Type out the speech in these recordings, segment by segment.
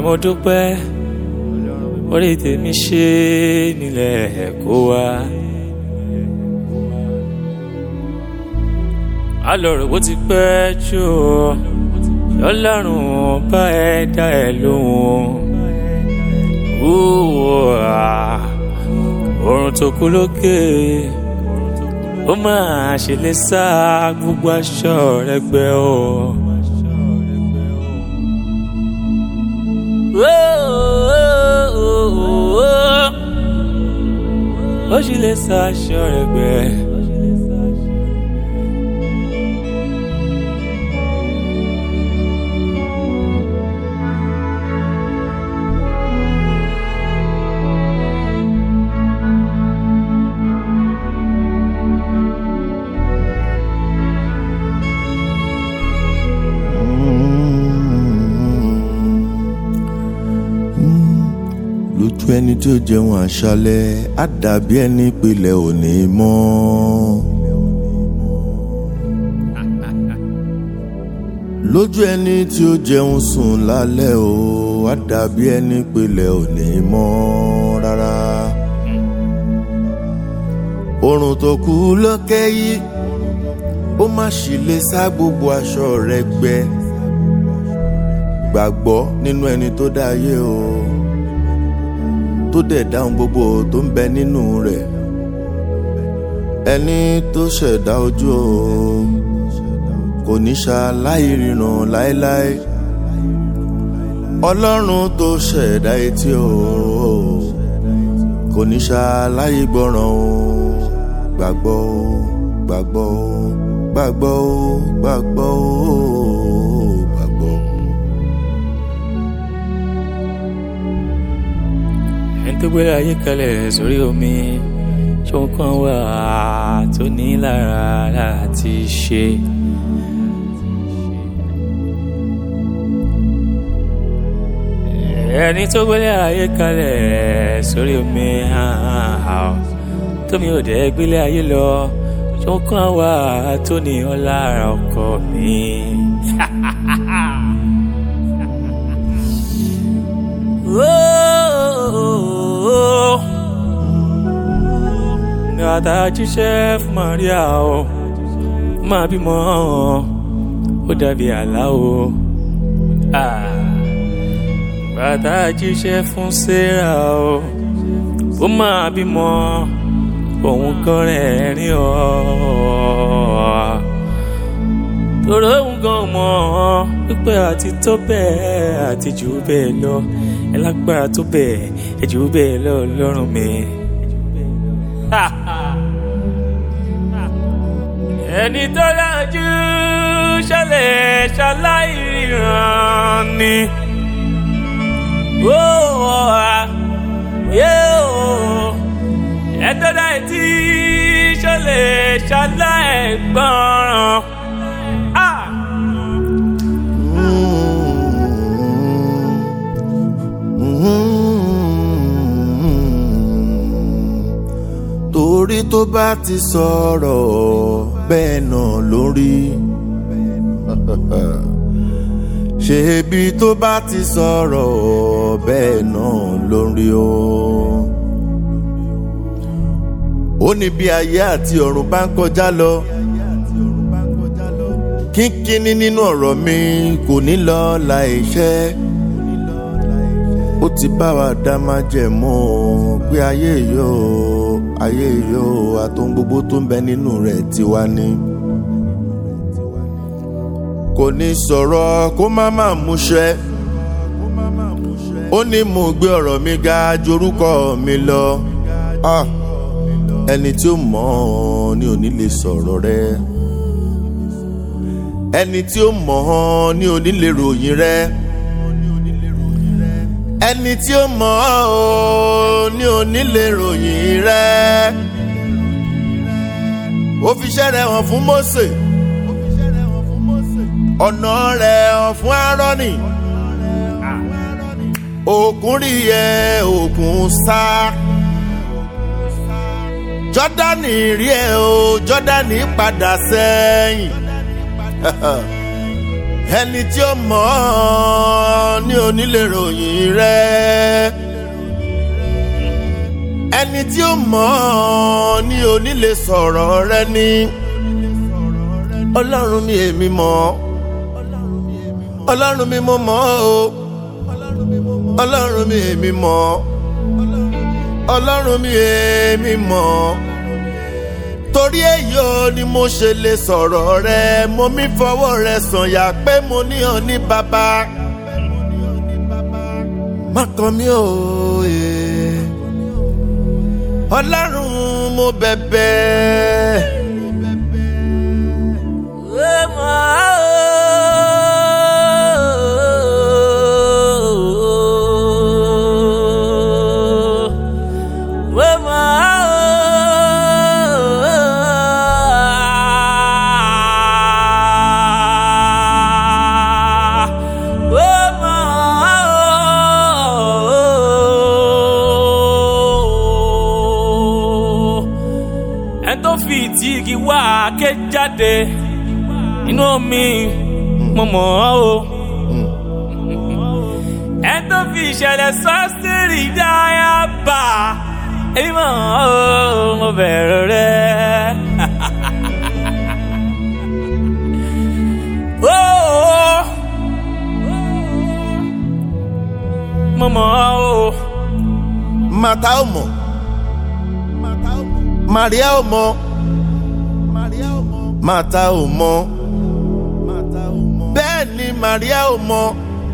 mo dúpẹ́ orí tèmi ṣe nílẹ̀ kó wá. alọ̀rọ̀ bó ti pẹ́ jù ọlọ́run bá ẹ dá ẹ lóhùn. oorun tó kú lókè ó máa ṣe lè sá gbogbo aṣọ rẹ gbẹ o. ó sì lè sá aṣọ rẹ gbẹ. lójú ẹni tí ó jẹun àṣálẹ́ á dàbí ẹni pilẹ̀ òní mọ́. lójú ẹni tí ó jẹun sùn lálẹ́ o á dàbí ẹni pilẹ̀ òní mọ́ rárá. oorun tó kú lókè yìí ó má sì lè sá gbogbo aṣọ rẹ gbẹ gbàgbọ́ nínú ẹni tó dá ayé o tó dẹ̀ dáhùn gbogbo tó ń bẹ nínú rẹ̀ ẹni tó ṣẹ̀dá ojú o kò ní ṣaláì ríran láéláé ọlọ́run tó ṣẹ̀dá etí o kò ní ṣaláì gbọ́ràn o gbàgbọ́ o gbàgbọ́ o gbàgbọ́ o gbàgbọ́ o gbàgbọ́. ẹni tó gbélé ayé kalẹ̀ sórí omi ṣóun kan wà tó ní lára láti ṣe. ẹni tó gbélé ayé kalẹ̀ sórí omi tómi ò dẹ́ gbélé ayé lọ ṣóun kan wà tó ní ọ lára ọkọ mi. Oh, Gàtà jíṣẹ́ fún Maria o, máa bímọ ó dàbí àlá o. Gàtà jíṣẹ́ fún Sarah o, ó máa bímọ òun kan rẹ̀ rí ọ. Tòrò òun gan mọ̀ pípẹ́ àti tó bẹ́ẹ̀ àti jù bẹ́ẹ̀ lọ ẹ lágbára tó bẹ́ẹ̀ ẹ jù bẹ́ẹ̀ lọ lọ́rùn mi. ẹni tó dájú ṣẹlẹ̀ ṣaláìràn ni. ẹ tó dá etí ṣẹlẹ̀ ṣaláìgbọràn. torí tó bá ti sọ̀rọ̀ bẹ́ẹ̀ náà lórí ṣebí tó bá ti sọ̀rọ̀ bẹ́ẹ̀ náà lórí o. ó ní bí ayé àti ọ̀run bá ń kọjá lọ kínkínní nínú ọ̀rọ̀ mi kò ní lọ láìṣẹ́ ó ti bá wa dá májẹ̀mú pé ayé yóò ayé yóò àtòun gbogbo tó ń bẹ nínú rẹ̀ tiwa ni. kò ní sọ̀rọ̀ kó má má múṣẹ. ó ní mo gbé ọ̀rọ̀ mi ga jorúkọ mi lọ. ẹni tí ó mọ̀ ọ́ ni ò ní lè sọ̀rọ̀ rẹ̀. ẹni tí ó mọ̀ ọ́ ni ò ní lè ròyìn rẹ̀ ẹni tí ó mọ̀ ọ́ ní onílé ròyìn rẹ̀ ó fi iṣẹ́ rẹ̀ hàn fún Mósè ọ̀nà rẹ̀ hàn fún Áárónì òkun rí ẹ òkun sá Jọ́dánì rí ẹ o Jọ́dánì padà sẹ́yìn ẹni tí ó mọ̀ ọ́ ní onílé ròyìn rẹ̀ ẹni tí ó mọ̀ ọ́ ní onílé sọ̀rọ̀ rẹ̀ ni ọlọ́run mi èmi mọ̀ ọ́ ọlọ́run mi mo mọ̀ ọ́ o ọlọ́run mi èmi mọ̀ ọ́ ọlọ́run mi èmi mọ̀ ọ́ torí èyí ò ní mo ṣe lè sọ̀rọ̀ rẹ mo mi fọwọ́ rẹ sànyà pé mo ní ọ ní bàbá má kàn mí o ee ọlọ́run mo bẹ̀bẹ̀. ẹni tó fi ìtì igi wá ké jáde inú omi mo mọ̀ ọ́ o. ẹni tó fi ìṣẹ̀lẹ̀ sọ́sírì dáyà bá èmi mọ̀ ọ́ o mo bẹ̀rù rẹ̀. Oh, mo mọ̀ ọ́ o. màtá ò mọ̀ Màríà ò mọ̀ màtá ò mọ̀ bẹ́ẹ̀ ni Màríà ò mọ̀.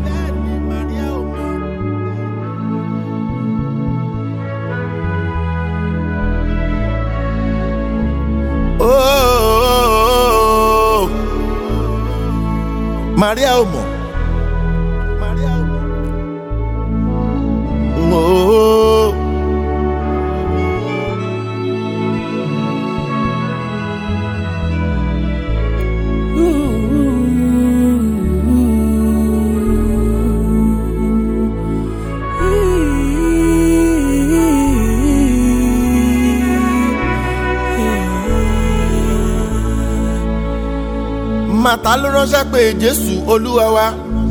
Oh, Màríà ò mọ̀. Oh. màtá ló ránṣẹ́ pé jésù olúwa wa.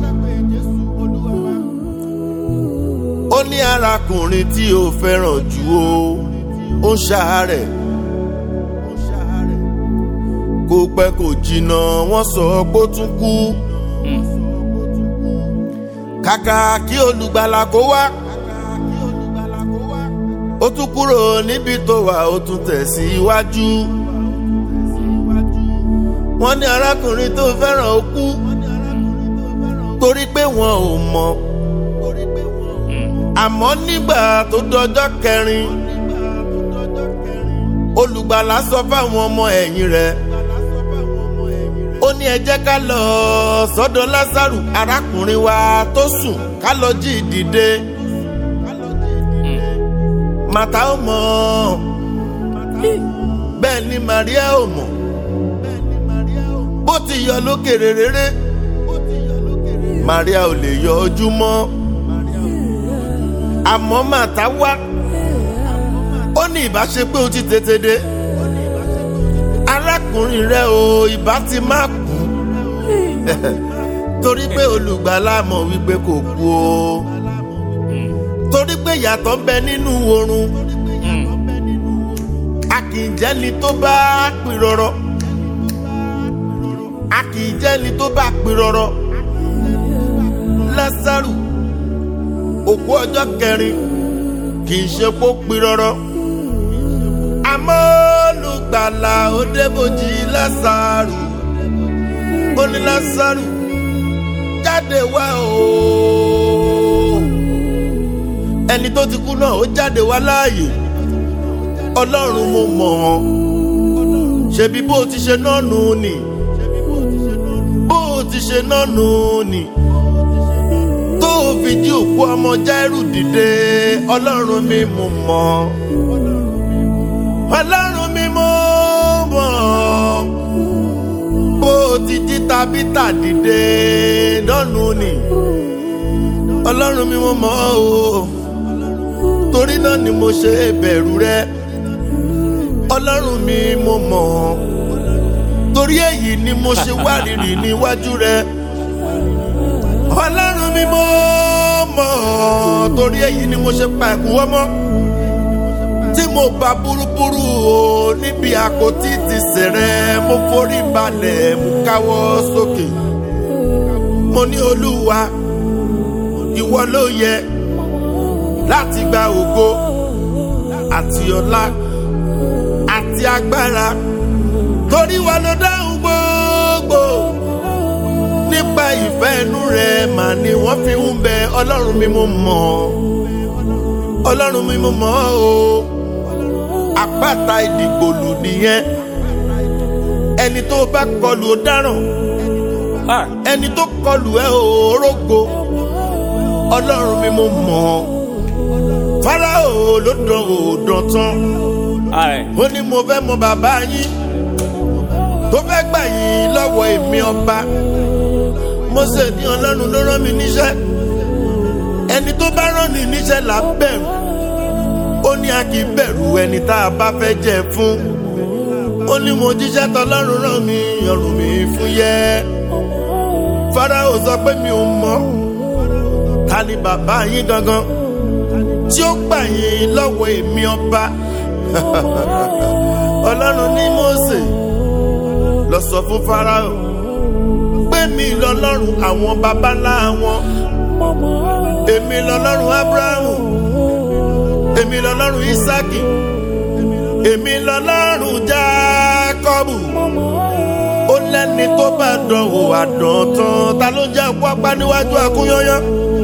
ó ní arákùnrin tí ó fẹ́ràn jù ó ó ń ṣàárẹ̀. kò pẹ́ kò jìnnà wọ́n sọ pé ó tún kú. kàkà kí olùgbàlà kó wá. ó tún kúrò níbi tó wà ó tún tẹ̀síwájú. Si wọ́n ní arákùnrin tó fẹ́ràn ó kú torí pé wọn ò mọ̀ àmọ́ nígbà tó dọjọ́ kẹrin olùgbàlà sọ fáwọn ọmọ ẹ̀yìn rẹ̀ ó ní ẹ jẹ́ ká lọ sọ́dọ̀ lásàrù arákùnrin wa tó sùn ká lọ jí dìde màtá ò mọ̀ bẹ́ẹ̀ ni Màríà ò mọ̀ bó ti yọ lókèrè rere Maria ò lè yọ ojú mọ́ àmọ́ màtá wá ó ní ìbá ṣe pé o ti tètè dé arákùnrin rẹ o ìbá ti má kú torí pé olùgbàlà mọ̀ wípé kò kú o torí pé yàtọ̀ ń bẹ nínú oorun a kì í jẹ́ni tó bá pìrọ̀rọ̀ a kì í jẹ́ni tó bá pìrọ̀rọ̀ lásàrù òkú ọjọ́ kẹrin kì í ṣe kó pìrọ̀rọ̀ àmọ́ olùgbàlà ó débòjì lásàrù ó ní lásàrù jáde wá o ẹni tó ti kú náà ó jáde wá láàyè ọlọ́run mo mọ̀ ọ́n ṣebí bó ti ṣe náà nù ni bó ti ṣe náà nù ni tó fi jí òkú ọmọ Jáírù dìde ọlọ́run mi mo mọ̀ ọlọ́run mi mo mọ̀ bó ti jí Tábítà dìde lọ́nu ni ọlọ́run mi mo mọ̀ o torí náà ni mo ṣe bẹ̀rù rẹ ọlọ́run mi mo mọ̀ torí èyí ni mo ṣe wárìrì níwájú rẹ ọlọ́run mi mo mọ̀ torí èyí ni mo ṣe pa ẹ̀kúwọ́ mọ́ tí mo bá burúburú o níbi àpótí ti sẹ̀rẹ̀ mo forí balẹ̀ mo káwọ́ sókè mo ní olúwa ìwọ ló yẹ láti gba ògo àti ọlá àti agbára torí wa ló dáhùn gbogbo nípa ìfẹ́ inú rẹ̀ mà ni wọ́n fi ń bẹ ọlọ́run mi mo mọ̀ ọlọ́run mi mo mọ̀ o àpáta ìdìgbòlù nìyẹn ẹni tó bá kọlù ó dáràn Ah, ẹni tó kọlù ẹ ò rógo ọlọ́run mi mo mọ̀ fáráò ló dán ò dán tán aye. ó ní mo fẹ́ mọ bàbá yín tó fẹ́ gbà yín lọ́wọ́ èmi ọba Mósè ní ọlọ́run ló rán mi níṣẹ́ ẹni tó bá rán ni níṣẹ́ là ń bẹ̀rù ó ní a kì í bẹ̀rù ẹni tá a bá fẹ́ jẹ fún ó ní mo jíṣẹ́ tọlọ́run rán mi ọrùn mi fún yẹ́ Fáráò sọ pé mi ò mọ̀ ta ni bàbá yín gangan tí ó gbà yín lọ́wọ́ èmi ọba ọlọ́run ní Mósè lọ sọ fún Fáráò pé mi lọ́lọ́run àwọn baba ńlá wọn èmi lọ́lọ́run Ábúráhámù èmi lọ́lọ́run Ísákì èmi lọ́lọ́run Jákọ́bù ó lẹ́ni tó bá dánwò àdántán ta ló jẹ́ pápá níwájú akúnyányán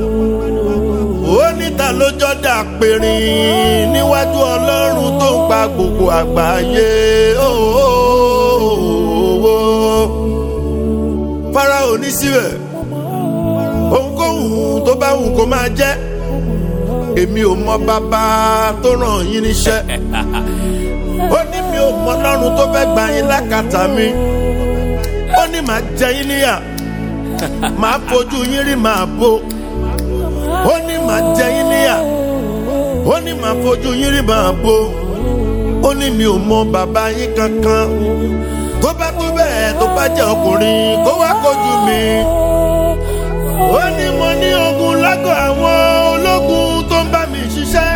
ó ní ta ló jọ́ dà pérìn níwájú ọlọ́run tó ń pa gbogbo àgbáyé ooo Fáráò ní síbẹ̀ ohunkóhun tó bá wù kó máa jẹ́ èmi ò mọ bàbá tó ràn yín níṣẹ́ ó ní mi ò mọ ọlọ́run tó fẹ́ gbà yín lákàtà mi ó ní màá jẹ yín níyà màá fojú yín rí màá bò ó ní màá jẹ yín níyà ó ní màá fojú yín rí màá bò ó ní mi ò mọ bàbá yín kankan tó bá tó bẹ́ẹ̀ tó bá jẹ́ ọkùnrin kó wá kojú mi ó ní mo ní ogun lágọ̀ àwọn ológun tó ń bá mi ṣiṣẹ́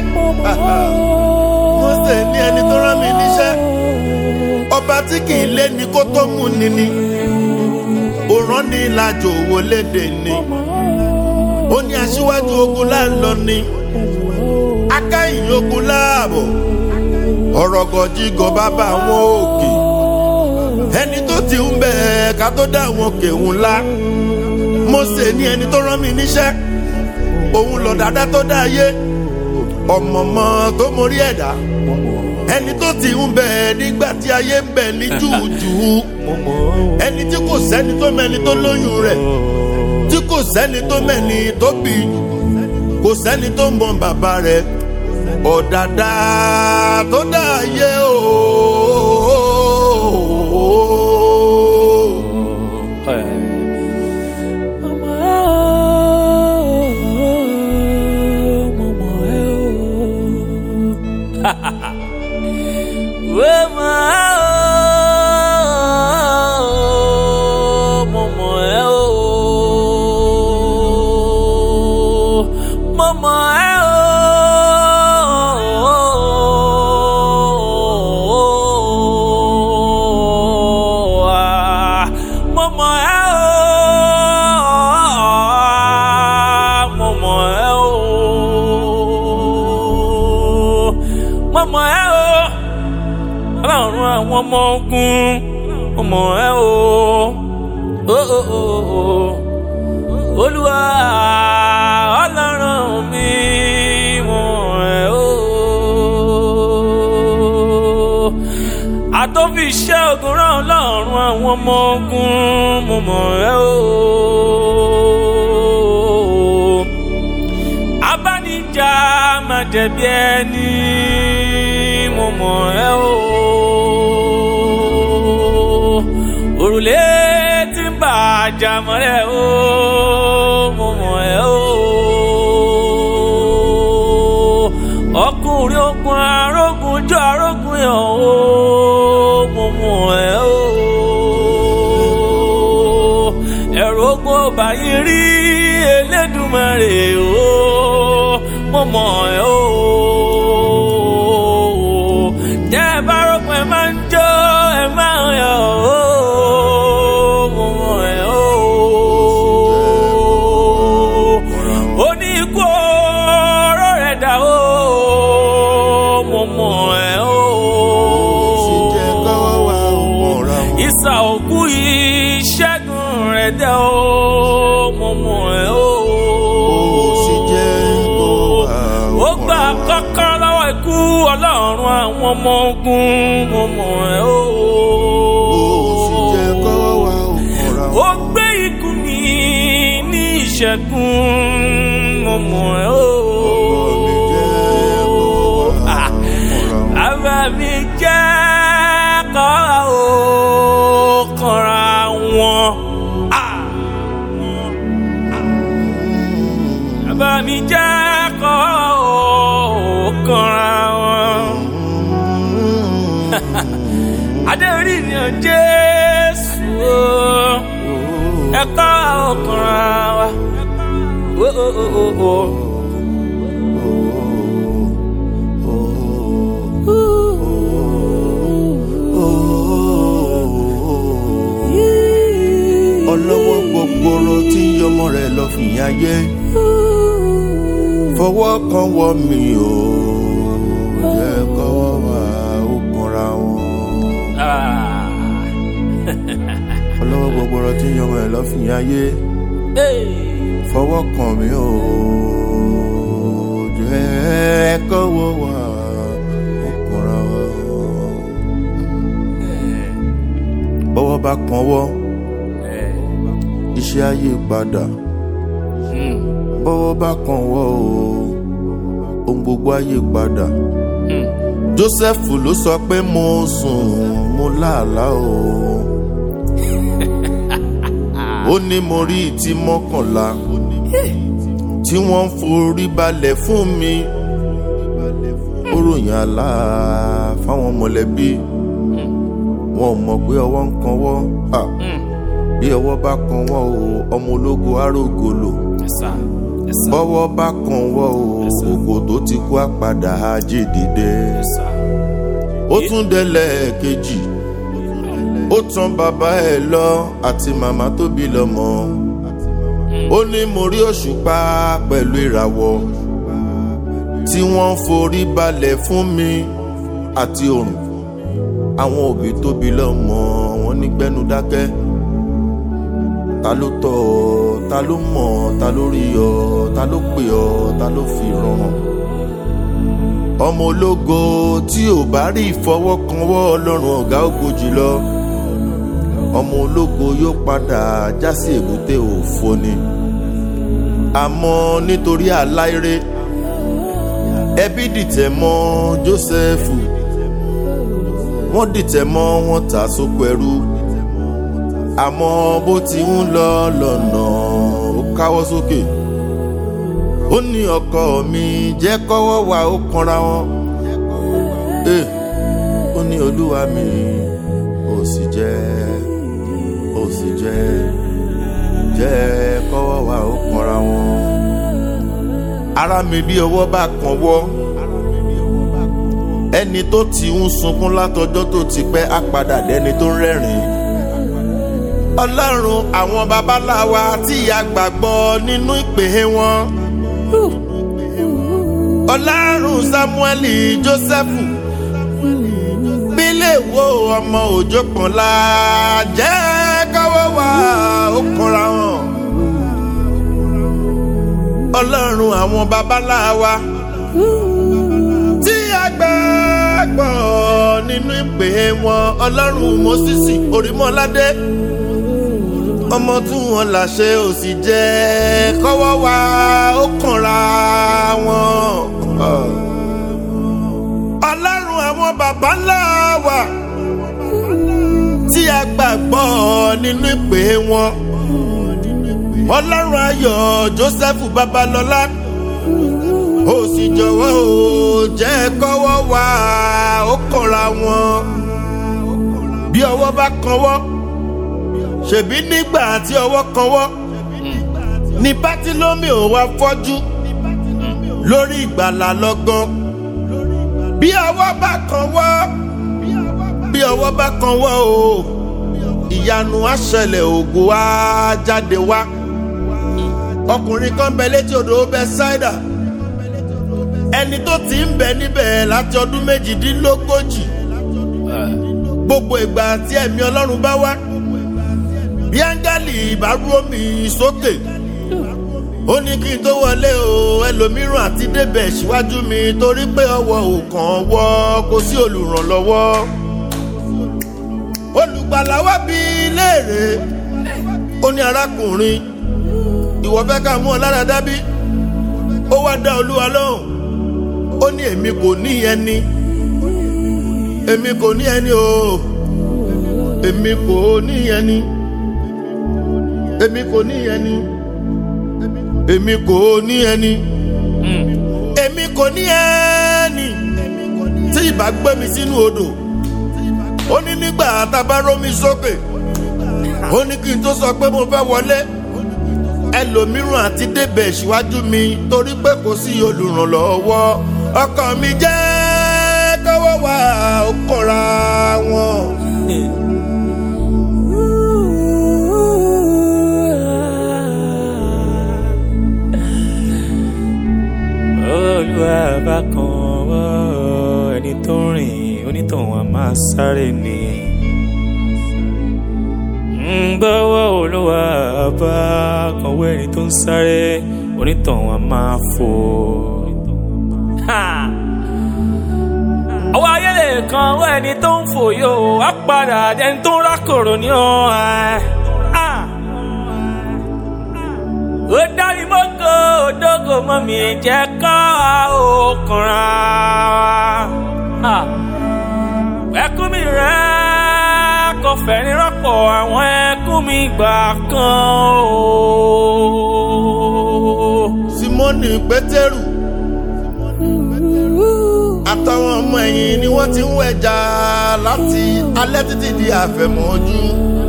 Mósè ní ẹni tó rán mi níṣẹ́ ọba tí kì í lé ni kó tó mú ni ni òrán ní ìlàjò owó léde ni ó ní aṣíwájú ogun láńlọ ni akáyìn ogun láàbọ̀ ọ̀rọ̀ gọ̀jígọ̀ bàbá àwọn òkè ẹni tó ti ń bẹ̀ ká tó dá àwọn òkè ńlá Mósè ní ẹni tó rán mi níṣẹ́ òun lọ dáadáa tó dá ayé ọ̀mọ̀mọ́ tó mórí ẹ̀dá ẹni tó ti ń bẹ̀ nígbà tí ayé ń bẹ̀ ní jùjù ẹni tí kò sẹ́ni tó mẹ́ni tó lóyún rẹ̀ tí kò sẹ́ni tó mẹ́ni tó bí kò sẹ́ni tó mọ bàbá rẹ̀ ọ̀dàdà tó dá ayé o. mọ̀mọ́ ẹ o ọlọ́run àwọn ọmọ ogun mọ̀mọ́ ẹ o o o o o olúwa ọlọ́run mi mọ̀mọ́ ẹ o àtọ́fi iṣẹ́ ogun rán ọlọ́run àwọn ọmọ ogun mọ̀mọ́ ẹ o abánijá máa jẹ̀bi ẹni mo mọ̀ ẹ́ o. òrùlé tí ń bà jàmọ́lẹ̀ o mo mọ̀ ẹ́ o. ọkùnrin ogun arógun jọ arógun yàn o mo mọ̀ ẹ́ o. ẹ̀rù ogun ọba yìí rí rè o mo mọ̀ ẹ́ o. Tẹ́ ẹ bá rògbò ẹ máa ń jó ẹ máa ń yọ̀ o mo mọ̀ ẹ́ o. Ó ní ikú oró rẹ̀ dà o mo mọ̀ ẹ́ o. sì jẹ́ kọ́wọ́ wa ó kànra wọn. Ìsà òkú ìṣẹ́gun rẹ̀ dẹ́ o mo mọ̀ ẹ́ o. ó sì jẹ́ kọ́wọ́ wa ó ó gbà kànra wọn. kọ́kọ́ lọ́wọ́ ikú ọlọ́run àwọn ọmọ ogun mo mọ̀ ẹ́ o. ó sì jẹ́ kọ́wọ́ wa ó kànra ó wọn. gbé ikú mi ní ìṣẹ́gun mo mọ̀ ẹ́ o. ọkọ mi jẹ́ kọ́wọ́ wa ó kànra wọn. Bàbá mi jẹ́ kọ́ ó kanra wọn. Ah! Bàbá mi jẹ́ kọ́ ó kanra wọn. Adé orí mi ò Jésù o, ẹ kọ́ ó kanra wa. Oh, oh, oh, oh, oh. ọlọ́wọ́ gbogboro tí ń yọmọ rẹ̀ lọ fìyà yẹ fọwọ́ kan wọ mi o jẹ́ kọ́wọ́ wa ó kanra wọn. Ah. ọlọ́wọ́ gbogboro tí ń yọmọ rẹ̀ lọ fìyà yẹ Hey. fọwọ́ kan mi o jẹ́ kọ́wọ́ wa ó kanra wọn. bọ́wọ́ bá kan wọ́ iṣẹ́ ayé padà Mm. bọ́wọ́ bá kan wọ́ o ohun gbogbo ayé padà. Mm. joseph ló sọ pé mo sùn mo láàlá o ó ní mo rí ìtì mọ́kànlá tí wọ́n ń forí balẹ̀ fún mi ó ròyìn àlá fáwọn mọ̀lẹ́bí wọn ò mọ̀ pé ọwọ́ ń kanwọ́ Ah, Mm. bí ọwọ́ bá kanwọ́ o ọmọ ológo arógolo Yes, sir. Yes, sir. bọ́wọ́ bá kanwọ́ o Yes, sir. ògo tó ti kú àpàdà ajé dìde Yes, sir. ó tún délẹ̀ kejì ó tan bàbá ẹ̀ lọ àti màmá tó bí lọ́mọ ó ní mo rí òṣùpá pẹ̀lú ìràwọ̀ tí wọ́n ń forí balẹ̀ fún mi àti òrùn àwọn òbí tó bí lọ́mọ wọn ní gbẹ́nu dákẹ́ ta ló tọ́ ọ ta ló mọ̀ ọ ta ló rí ọ ta ló pè ọ ta ló fi ràn ọ́ ọmọ ológo tí ò bá rí ìfọwọ́kanwọ́ ọlọ́run ọ̀gá ògo jùlọ ọmọ ológo yóò padà já sí èbúté òfo ni àmọ́ nítorí aláìrè ẹbí dìtẹ̀ mọ́ jósẹ́fù wọ́n dìtẹ̀ mọ́ wọn tà sóko ẹrú àmọ́ bó ti ń lọ lọ́nà ó káwọ́ sókè ó ní ọkọ mi jẹ́ kọ́wọ́ wa ó kanra wọn Eh, ó ní olúwa mi ó sì jẹ́ ó sì jẹ́ jẹ́ kọ́wọ́ wa ó kanra wọn ara mi bí ọwọ́ bá kan wọ́ ẹni tó ti ń sunkún látọjọ́ tó ti pẹ́ á padà dẹni tó ń rẹ́rìn-ín ọlọ́run àwọn babaláwa tí a gbàgbọ́ nínú ìpè wọn ọlọ́run samueli jósẹ́fù bílẹ̀ wo ọmọ òjò kan la jẹ́ káwọ́ wa ó kanra wọn ọlọ́run àwọn babaláwa tí a gbàgbọ́ nínú ìpè wọn ọlọ́run mọ́sísì orímọ́ládé ọmọ tí wọn làṣẹ ò sì jẹ kọ́wọ́ wa ó kànra wọn. ọlọ́run àwọn baba ńlá wa tí a gbàgbọ́ nínú ìpè wọn. ọlọ́run ayọ̀ joseph babalọ́lá ó sì jọ̀wọ́ ó jẹ́ kọ́wọ́ wa ó kànra wọn. bí ọwọ́ bá kanwọ́ ṣèbí nígbà tí ọwọ́ kanwọ́ ní bátílómì ò wá fọ́jú lórí ìgbàlà lọ́gán bí ọwọ́ bá kan wọ́ bí ọwọ́ bá kan wọ́ o ìyanu á ṣẹlẹ̀ ògo á jáde wá ọkùnrin kan bẹ létí odò Bẹ́sáídà ẹni tó ti ń bẹ níbẹ̀ láti ọdún méjìdínlógójì gbogbo ìgbà tí ẹ̀mí Ọlọ́run bá wá bí áńgẹ́lì bá rú omi sókè ó ní kí n tó wọlé o ẹlòmíràn àti débẹ̀ síwájú mi torí pé ọwọ́ ò kàn wọ́ kò sí olùrànlọ́wọ́ olùgbàlà wá bí léèrè ó ní arákùnrin ìwọ fẹ́ ká mú ọ lára dábí ó wá dá olúwa lóhùn ó ní èmi kò ní ẹni èmi kò ní ẹni o èmi kò ní ẹni èmi kò ní ẹni èmi kò ní ẹni èmi kò ní ẹni tí ìbá gbé mi sínú odò ó ní nígbà tábà rómi sókè ó ní kí n tó sọ pé mo fẹ́ wọlé ẹlòmíràn àti débẹ̀ síwájú mi torí pé kò sí olùrànlọ́wọ́ ọkàn mi jẹ́ kọ́wọ́ wà ó kọ́ra wọn. olúwa bá kan wọ́ ẹni tó ń rìn onítọ̀hún a máa sáré ni. gbọ́wọ́ olúwa bá kan wọ́ ẹni tó ń sáré onítọ̀hún a máa fò. ọwọ́ ayé lè kan wọ́ ẹni tó ń fò yóò á padà ẹni tó ń rákòrò ní ọ́ ó dárí mọ́kò òdógò mọ́ mi jẹ́ ká òkùnrin wa. ẹkún mi rẹ̀ kò fẹ́ni rọ́pò àwọn ẹkún mi gbà kan o. simoni pétérù àtàwọn ọmọ ẹ̀yìn ni wọ́n ti ń wẹ̀jà láti alẹ́ títí di àfẹ̀mọ́jú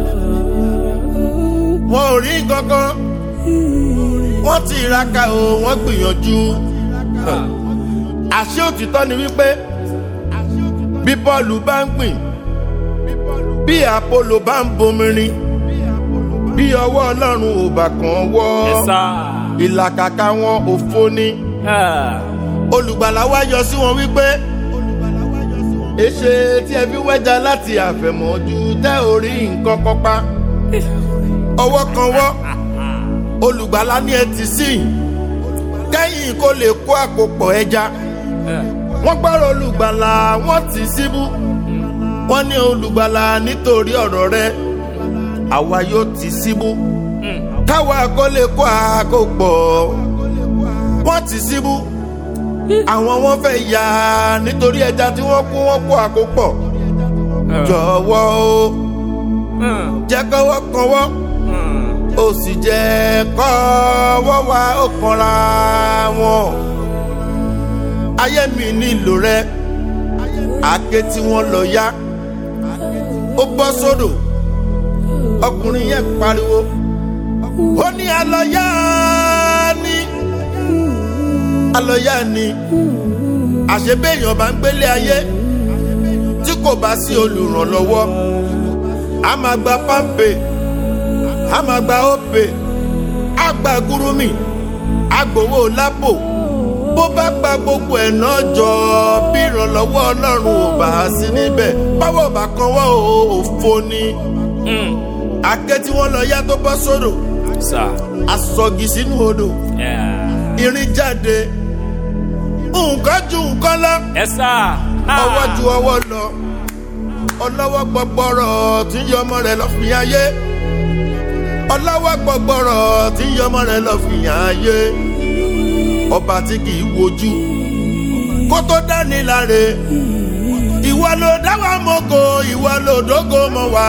wọn ò rí kankan wọ́n ti ìraka o wọ́n gbìyànjú àṣé òtítọ́ ni wípé bí bọ́ọ̀lù bá ń gbìn bí àpolò bá ń bomirin bí ọwọ́ ọlọ́run ò bá kàn wọ́ ìlàkàkà wọn òfo ni olùgbàlà wá yọ sí wọn wípé èṣe tí ẹ fi wẹ́jà láti àfẹ̀mọ́jú tẹ́ ò rí nǹkan kan pa ọwọ́ kan wọ́ olùgbàlà ní ẹ ti sìn kẹ́yìn kó lè kó àkópọ̀ ẹja wọ́n gbọ́rọ̀ olùgbàlà wọ́n ti síbú wọ́n ní olùgbàlà nítorí ọ̀rọ̀ rẹ àwa yóò ti síbú káwa kó lè kó àkópọ̀ wọ́n ti síbú àwọn wọn fẹ́ yà nítorí ẹja tí wọ́n kó wọ́n kó àkópọ̀ jọ̀wọ́ o jẹ́ kọ́wọ́ kan wọ́ ó sì jẹ́ kọ́wọ́ wa ó kanra wọn. ayé mi nílò rẹ àáké tí wọ́n lọ yá ó bọ́ sódò ọkùnrin yẹn pariwo ó ní alọ́yá ni alọ́yá ni àṣebéèyàn bá ń gbélé ayé tí kò bá sí olùrànlọ́wọ́ a máa gba pámpé a máa gba ópè a gba gúrúmì a gbowó lápò bó bá gba gbogbo ẹ̀ náà jọ bí ìrànlọ́wọ́ ọlọ́run ò bá sí níbẹ̀ báwo bá kan wọ́n ò òfo ni àké tí wọ́n lọ yá tó bọ́ sódò asọ̀gì sínú odò irin jáde nǹkan ju nǹkan lọ ọwọ́ ju ọwọ́ lọ ọlọ́wọ́ gbọgbọrọ tí ń yọ ọmọ rẹ̀ lọ fi ayé ọlọ́wọ́ gbọgbọrọ tí ń yọ ọmọ rẹ̀ lọ fi ayé ọba tí kì í wojú kó tó dání láre ìwọ ló dáwà mọ́kò ìwọ ló dógò mọ́ wa.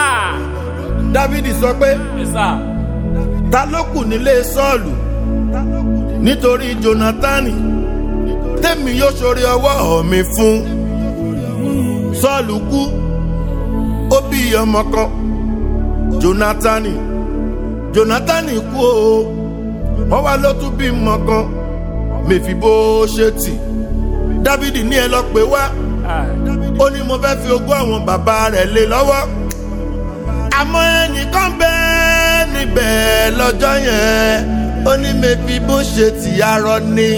dávidi sọ pé ta ló kù nílé sọ́ọ̀lù nítorí jónátánì tèmi yóò ṣoore ọwọ́ mi fún sọ́ọ̀lù kú ó bí ọmọ kan jónátánì jónátánì kú o wọ́n wá ló tún bímọ kan mèfì bó ṣe tì dávidi ní ẹ lọ pé wá ó ní mo fẹ́ fi ogún àwọn bàbá rẹ̀ lé lọ́wọ́ àmọ́ ẹnìkan bẹ́ẹ̀ níbẹ̀ lọ́jọ́ yẹn ó ní mèfì bó ṣe tì arọ ni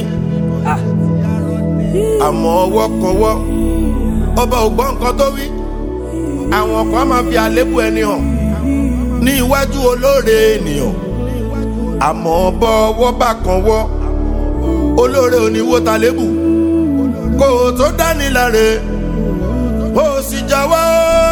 àmọ́ ọwọ́ kan wọ́ ọba ò gbọ́ nǹkan tó wí àwọn kan máa fi àlébù ẹni hàn ní iwájú olóore ènìyàn àmọ́ bọ́ ọwọ́ bá kan wọ́ olóore oníwó ta lébù kó o tó dání láre ó sì jáwọ́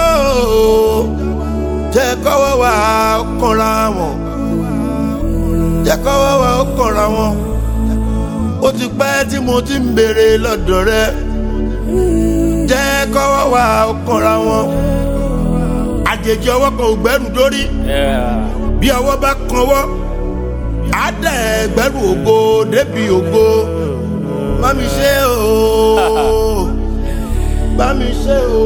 jẹ́ kọ́wọ́ wà ó kànra wọn jẹ́ kọ́wọ́ wà ó kànra wọn ó ti pẹ́ tí mo ti ń béèrè lọ́dọ̀ rẹ jẹ́ kọ́wọ́ wà ó kànra wọn àjèjì ọwọ́ kan ò gbẹ́rù dórí bí ọwọ́ bá kanwọ́ á dẹ̀ gbẹ́rù ògo débi ògo bá mi ṣe o bá mi ṣe o.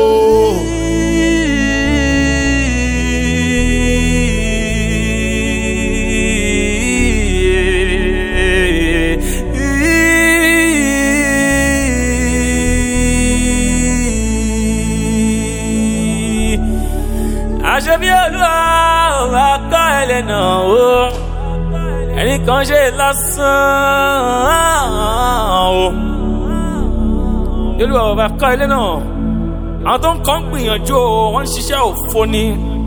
àṣebí olúwa ò bá kọ́ ẹlẹ́nà o ẹnì kan ṣe lásán o olúwa ò bá kọ́ ẹlẹ́nà àwọn tó ń kọ́ ń gbìyànjú o wọ́n ń ṣiṣẹ́ òfo ni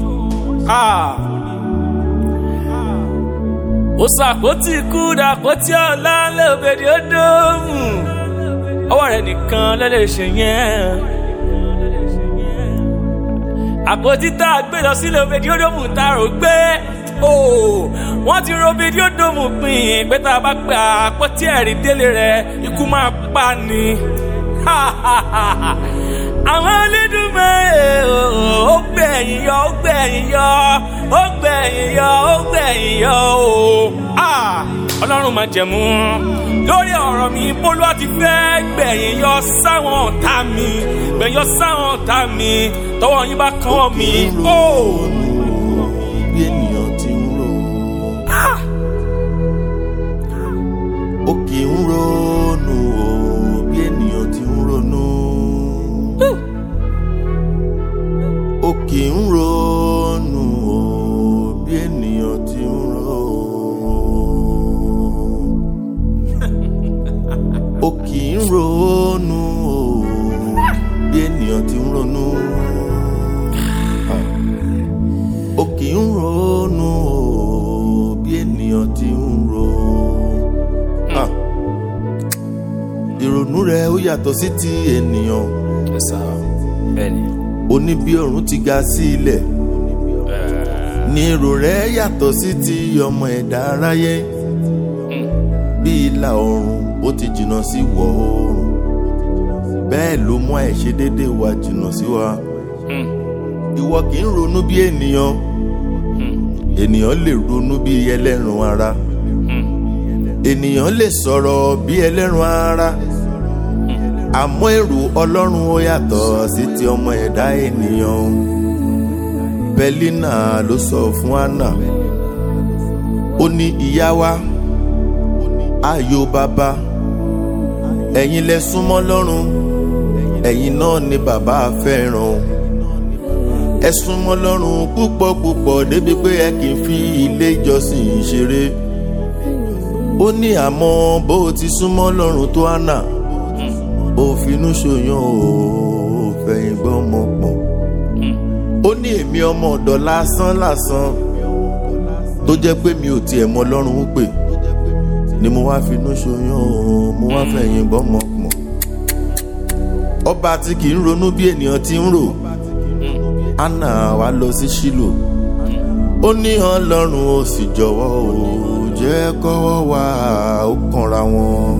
ó ṣàpótí ikú dàpótí ọ̀la lóbèdè ó dóòmù ọwọ́ rẹ̀ nìkan lẹ́lẹ́ ṣe yẹn àpótí tá a gbé lọ sílé obediodomu tá a rò gbé o wọ́n ti ro obediodomu pin pé tá a bá gba àpótí ẹ̀rí délé rẹ̀ ikú máa pa ni àwọn onídùúmọ̀ ó gbẹ̀yìn yọ ó gbẹ̀yìn yọ ó gbẹ̀yìn yọ ó gbẹ̀yìn yọ o ọlọ́run máa jẹ̀mú lórí ọ̀rọ̀ mi bólú àti fẹ́ gbẹ̀yìn yọ sáwọn ọ̀tá mi gbẹ̀yìn yọ sáwọn ọ̀tá mi tọwọ́ yín bá kàn mí. bí ènìyàn ti ń rò ó kì í ronú o bí ènìyàn ti ń ronú ó kì í ronú o bí ènìyàn ti ń rò ó kì í ronú o bí ènìyàn ti ń ronú ó kì í ronú o bí ènìyàn ti ń ro ìrònú rẹ ó yàtọ̀ sí ti ènìyàn bẹ́ẹ̀ni. ó ní bí ọ̀run ti ga sí ilẹ̀ ní èrò rẹ yàtọ̀ sí ti ọmọ ẹ̀dá aráyé bí ìlà oòrùn ó ti jìnnà sí ìwọ̀ oòrùn bẹ́ẹ̀ ló mú àìṣedéédé wa jìnnà sí wa ìwọ kì í ronú bí ènìyàn ènìyàn lè ronú bí ẹlẹ́ran ara ènìyàn lè sọ̀rọ̀ bí ẹlẹ́ran ara àmọ́ èrò ọlọ́run ó yàtọ̀ sí ti ọmọ ẹ̀dá ènìyàn bẹ́línà ló sọ fún anna ó ní ìyá wa ayò bàbá ẹ̀yin lẹ súnmọ́ lọ́run ẹ̀yin náà ni bàbá fẹ́ràn ẹ súnmọ́ lọ́run púpọ̀ púpọ̀ débi pé ẹ kì í fi ilé ìjọsìn ṣeré ó ní àmọ́ bó o ti súnmọ́ lọ́run tó àná ó finú ṣoyàn ó fẹ̀yìn gbọ́n mọ́ pọ̀n ó ní èmi ọmọ ọ̀dọ̀ lásán lásán tó jẹ́ pé mi ò tiẹ̀ mọ lọ́run ó pè ni mo wá finú ṣoyàn ó mo wá fẹ̀yìn gbọ́n mọ́ pọ̀n ọba tí kì í ronú bí ènìyàn ti ń rò anna wá lọ sí ṣílò ó ní ọlọ́run ó sì jọ̀wọ́ ó jẹ́ kọ́wọ́ wá ó kanra wọn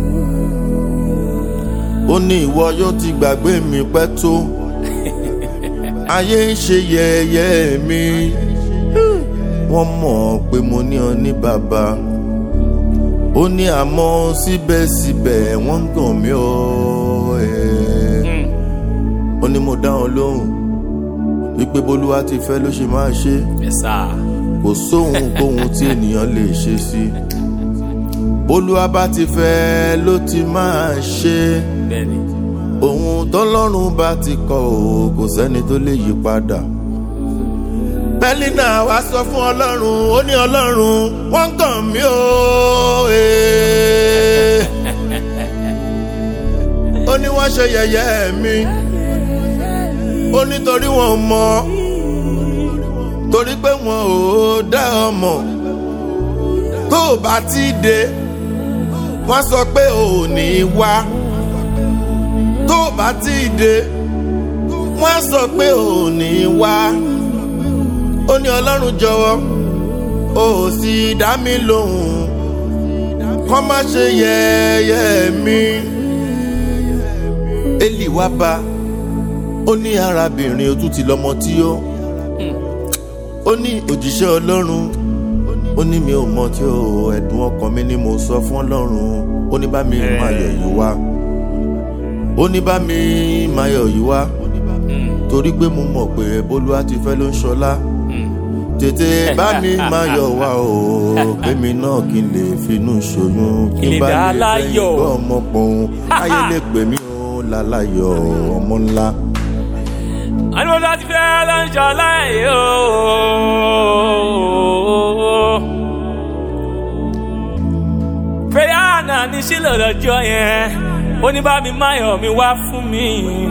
ó ní ìwọ yóò ti gbàgbé mi pẹ́ tó ayé ń ṣe yẹ̀yẹ́ mi wọ́n mọ̀ pé mo ní ọ ní bàbá ó ní àmọ́ síbẹ̀síbẹ̀ wọ́n ń gàn mí ọ́ ẹ̀ ó ní mo dá wọn lóhùn wípé bolúwa ti fẹ́ ló ṣe máa ṣe Yes, sir. kò sóhun kóhun tí ènìyàn lè ṣe sí bólúwa bá ti fẹ́ ló ti máa ṣe bẹ́ẹ̀ni ohun tọ́lọ́run bá ti kọ ò kò sẹ́ni tó lè yí padà. pẹ́línà wá sọ fún ọlọ́run ó ní ọlọ́run wọ́n kàn mí o. ee. ó ní wọ́n ṣe yẹ̀yẹ́ mi ó nítorí wọn mọ̀ torí pé wọn ò dá ọmọ tó o bá ti dé wọ́n sọ pé ò ní wá tó o bá ti dé wọ́n sọ pé ò ní wá ó ní ọlọ́run jọ̀wọ́ ó sì dá mi lóhùn kọ́ má ṣe yẹ̀yẹ́ mi. Élì wá bá ó ní arábìnrin o tún ti lọ́mọ tí ó ó ní òjíṣẹ́ ọlọ́run ó ní mi ò mọ tí ó ẹ̀dùn ọkàn mi ni mo sọ fún ọlọ́run ó ní bá mi máa yọ̀ yìí wá ó ní bá mi máa yọ̀ yìí wá torí pé mo mọ̀ pé bólúwa ti fẹ́ ló ń ṣọlá tètè bá mi máa yọ̀ wá o kémi náà kí n lè finú ṣoyún kí n bá lè fẹ́ láyọ̀. ìgbọ́ ọmọ pọ̀hún ayé lè pè mí o láláyọ̀ ọmọ ńlá. àní láti fẹ́ lọ́njọ́ láì o. prayer náà ní sílò lọ́jọ́ yẹn ó ní bá mi máyọ̀ mi wá fún mi.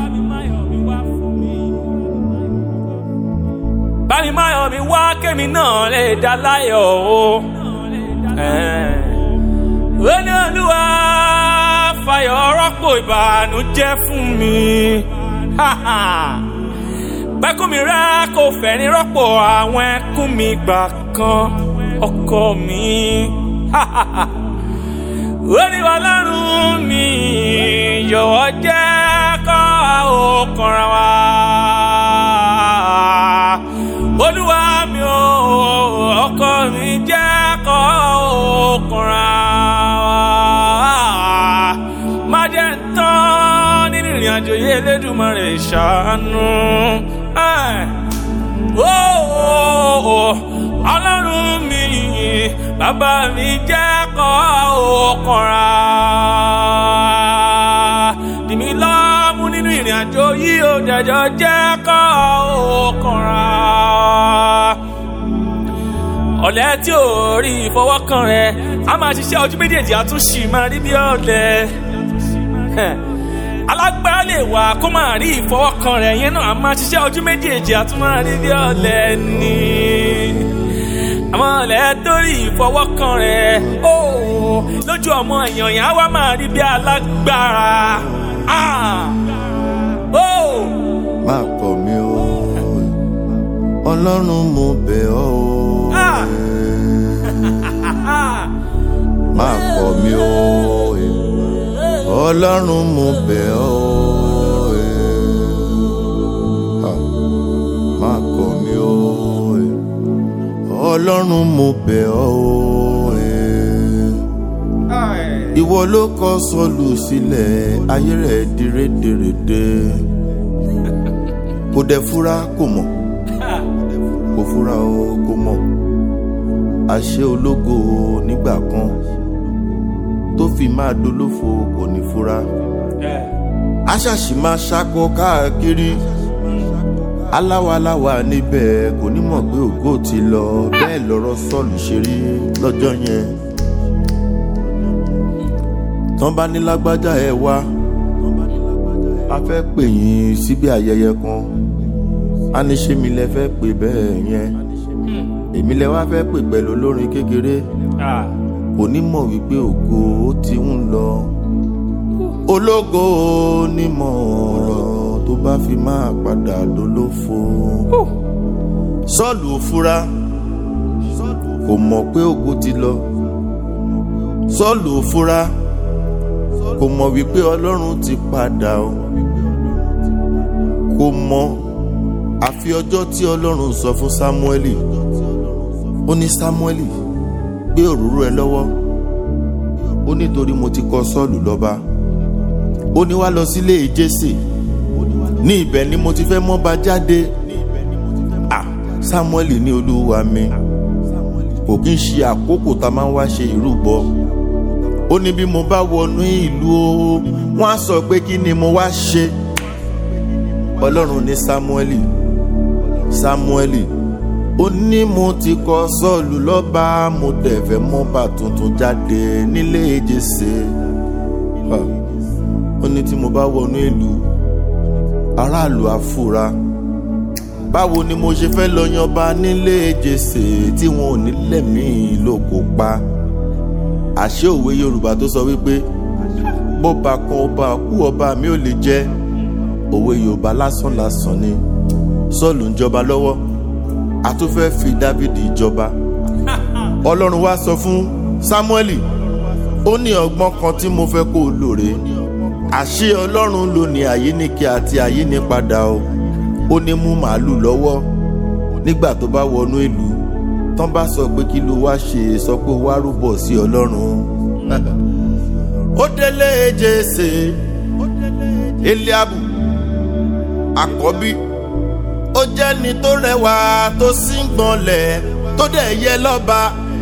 bá mi máyọ̀ mi wá kémi náà lè dá láyọ̀ o. ó ní olúwa fàyọ̀ rọ́pò ìbànújẹ́ fún mi. Ha ha pẹ́kún mi rá kò fẹ̀rín rọ́pò àwọn ẹkún mi gbà kan ọkọ mi. ó ní ọlọ́run mi yọ̀wọ́ jẹ́ kọ́ òkànra wa. olúwa mi ò ọkọ mi jẹ́ kọ́ òkànra wa. má jẹ́ ń tán nínú ìrìn àjò yìí Elédùmarè ṣàánú. Ẹ̀. Ó, ó, ó, ọlọ́run mi bàbá mi jẹ́ kọ́ òkànra dìmí lọ́mú nínú ìrìn àjò yìí ó jẹjọ jẹ́ kọ́ òkànra ọ̀lẹ́ tí ò rí ìfọwọ́kàn rẹ̀ a máa ṣiṣẹ́ ojú méjèèjì àtúnṣì máa rí bí ọ̀lẹ alágbára lè wà kó máa rí ìfọwọ́kàn rẹ̀ yẹn náà a máa ṣiṣẹ́ ojú méjèèjì àtún máa rí bí ọ̀lẹ ni àwọn ọ̀lẹ́ tó rí ìfọwọ́kàn rẹ̀ ó lójú ọmọ èèyàn yẹn á wá máa rí bí alágbára Ah! ó má kọ̀ mí o ọlọ́run mo bẹ̀ ọ́ o Ah! Ah! má kọ̀ mí o ọlọ́run mo bẹ̀ ọ́ o Ah, má kọ̀ mí o ọlọ́run mo bẹ̀ ọ́ o ìwọ ló kọ sọlù sílẹ̀ ayé rẹ̀ di rédèrèdè kò dẹ̀ fura kò mọ̀ kò fura o kò mọ̀ àṣẹ ológo nígbà kan tó fi máa dolófo kò ní fura aṣàṣì máa ṣakọ káàkiri aláwaláwa níbẹ̀ kò ní mọ̀ pé ògo ti lọ bẹ́ẹ̀ lọ́rọ̀ sọ́ọ̀lù ṣe rí lọ́jọ́ yẹn tán bá ní lágbájá ẹ wá a fẹ́ pè yín síbi ayẹyẹ kan a ní ṣé mi lẹ fẹ́ pè bẹ́ẹ̀ yẹn èmi lẹ wá fẹ́ pè pẹ̀lú olórin kékeré Ah! kò ní mọ̀ wípé ògo ó ti ń lọ ológo onímọ̀ ọ̀rọ̀ tó bá fi máa padà dolófo sọ́ọ̀lù òfura kò mọ̀ pé ògo ti lọ sọ́ọ̀lù òfura kò mọ̀ wípé ọlọ́run ti padà o kò mọ̀ àfi ọjọ́ tí ọlọ́run sọ fún sámúẹ́lì ó ní sámúẹ́lì gbé òróró ẹ lọ́wọ́ ó nítorí mo ti kọ sọ́ọ̀lù lọ́ba ó ní wá lọ sílé jésè ní ibẹ̀ ni mo ti fẹ́ mọ́ba jáde ah sámúẹ́lì ní olúwa mi kò kí n ṣe àkókò tá a máa ń wá ṣe ìrúbọ ó ní bí mo bá wọnú ìlú o wọ́n á sọ pé kí ni mo wá ṣe ọlọ́run ní sámúẹ́lì sámúẹ́lì ó ní mo ti kọ sọ́ọ̀lù lọ́ba mo dẹ̀ fẹ́ mọ́ba tuntun jáde nílé jésè ó ní tí mo bá wọnú ìlú aráàlú àfúrá báwo ni mo ṣe fẹ́ lọ yanba nílé jésè tí wọn ò ní lẹ́mìí lóko pa àṣé òwe yorùbá tó sọ wípé bọ́ba kan ọba kú ọba mi ò lè jẹ́ òwe yorùbá lásán lásán ni sọ́ọ̀lù ń jọba lọ́wọ́ a tún fẹ́ fi dávidi jọba ọlọ́run wá sọ fún sámúẹ́lì ó ní ọgbọ́n kan tí mo fẹ́ kó o lòrè àṣé ọlọ́run ló ní àyíníkẹ́ àti àyínípadà o ó ní mú màálù lọ́wọ́ nígbà tó bá wọnú ìlú tán bá sọ pé kí ló wá ṣe sọ pé wá rúbọ sí ọlọ́run ó délé jésè eliabu àkọ́bí ó jẹ́ ni tó rẹwà tó sì ń gbọ̀nlẹ̀ tó dẹ̀ yẹ lọ́ba